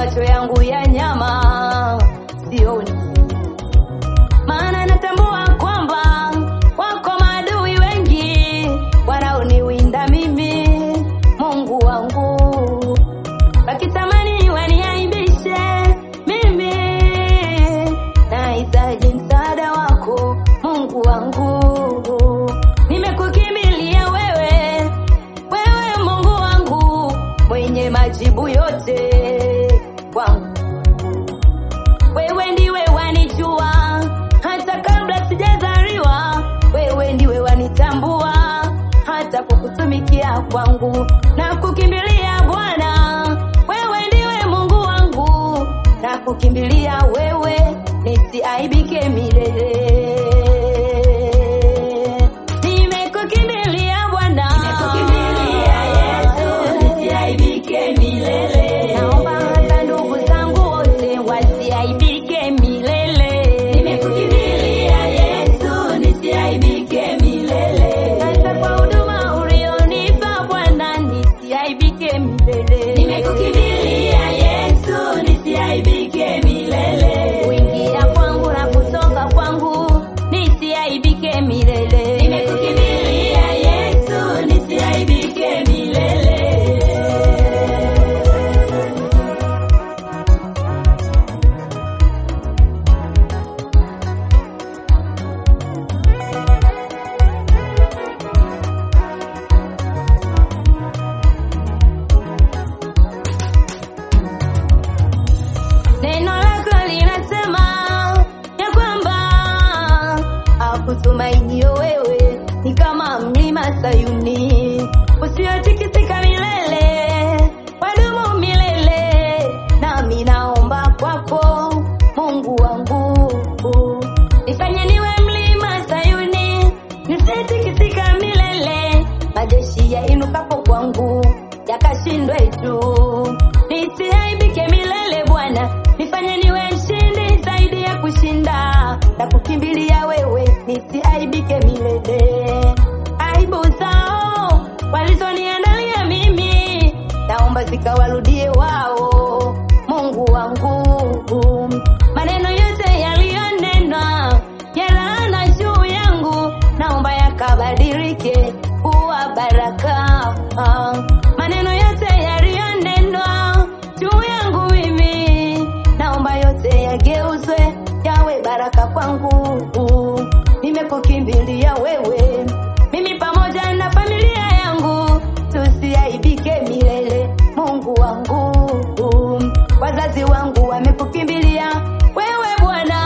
macho yangu ya nyama sioni, maana natambua kwamba wako maadui wengi wanaoniwinda mimi, Mungu wangu, wakitamani waniaibishe mimi. Nahitaji msaada wako Mungu wangu, nimekukimbilia wewe, wewe Mungu wangu mwenye majibu yote kwangu. Wewe ndiwe wanijua hata kabla sijazaliwa, wewe ndiwe wanitambua hata kukutumikia kwangu na kukimbilia Bwana, wewe ndiwe Mungu wangu na kukimbilia wewe, nisiaibike milele. Nimekukimbilia Bwana, Nimekukimbilia Yesu, nisiaibike milele. naomba hata ndugu zangu wote wasiaibike milele. Nimekukimbilia Yesu, nisiaibike milele. hata kwa huduma ulionipa Bwana, nisiaibike milele. Nimekukimbilia Yesu, nisiaibike milele. kuingia kwangu na kutoka kwangu, nisiaibike milele. Nimekukimbilia Yesu, nisiaibike milele. Neno lako linasema ya kwamba akutumainio wewe ni kama mlima Sayuni usiotikisika milele, wadumu milele. Nami naomba kwako Mungu wangu, nifanye niwe mlima Sayuni nisitikisika milele, majeshi yainukapo kwangu yakashindwe juu, nisiaibike milele Bwana, nifanye niwe mshindi zaidi ya kushinda na kukimbilia wewe, nisiaibike milele. Aibu zao walizoniandalia mimi, naomba zikawarudie wao, Mungu wangu. Maneno yote yaliyonenwa ya laana juu yangu, naomba yakabadilike kuwa baraka. Maneno yote yaliyonenwa juu yangu mimi, naomba yote yageuzwe yawe baraka kwangu. Nimekukimbilia wewe, mimi pamoja na familia yangu, tusiaibike milele, Mungu wangu. Wazazi wangu wamekukimbilia wewe Bwana,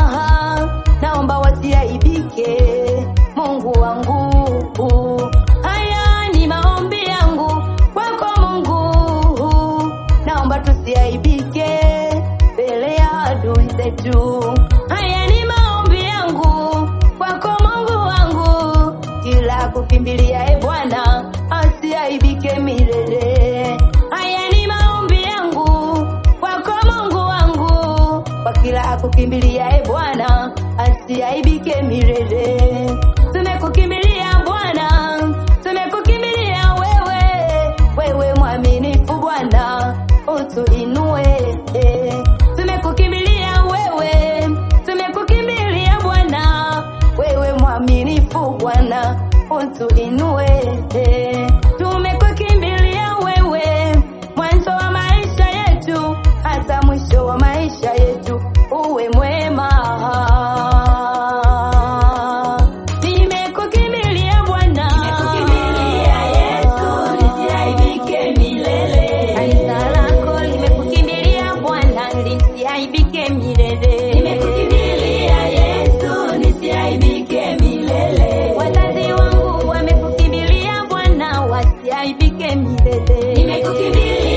naomba wasiaibike, Mungu wangu. Haya ni maombi yangu kwako Mungu, naomba tusiaibike mbele ya adui zetu. Haya ni maombi yangu kwako Mungu wangu, kila kukimbilia e Bwana asiaibike milele. Haya ni maombi yangu kwako Mungu wangu, kwa kila akukimbilia e Bwana asiaibike milele. Tumekukimbilia Bwana, tumekukimbilia wewe, wewe mwaminifu Bwana, utuinue. Tumekukimbilia wewe, tumekukimbilia Bwana, wewe mwaminifu Bwana, utuinue. Tumekukimbilia wewe, mwanzo wa maisha yetu hata mwisho wa maisha yetu, uwe mwema. Nimekukimbilia Bwana, Nimekukimbilia Yesu, nisiaibike milele. kanisa lako limekukimbilia Bwana, lisiaibike milele. Nimekukimbilia Yesu, nisiaibike milele. Wazazi wangu wamekukimbilia Bwana, wasiaibike milele. Nimekukimbilia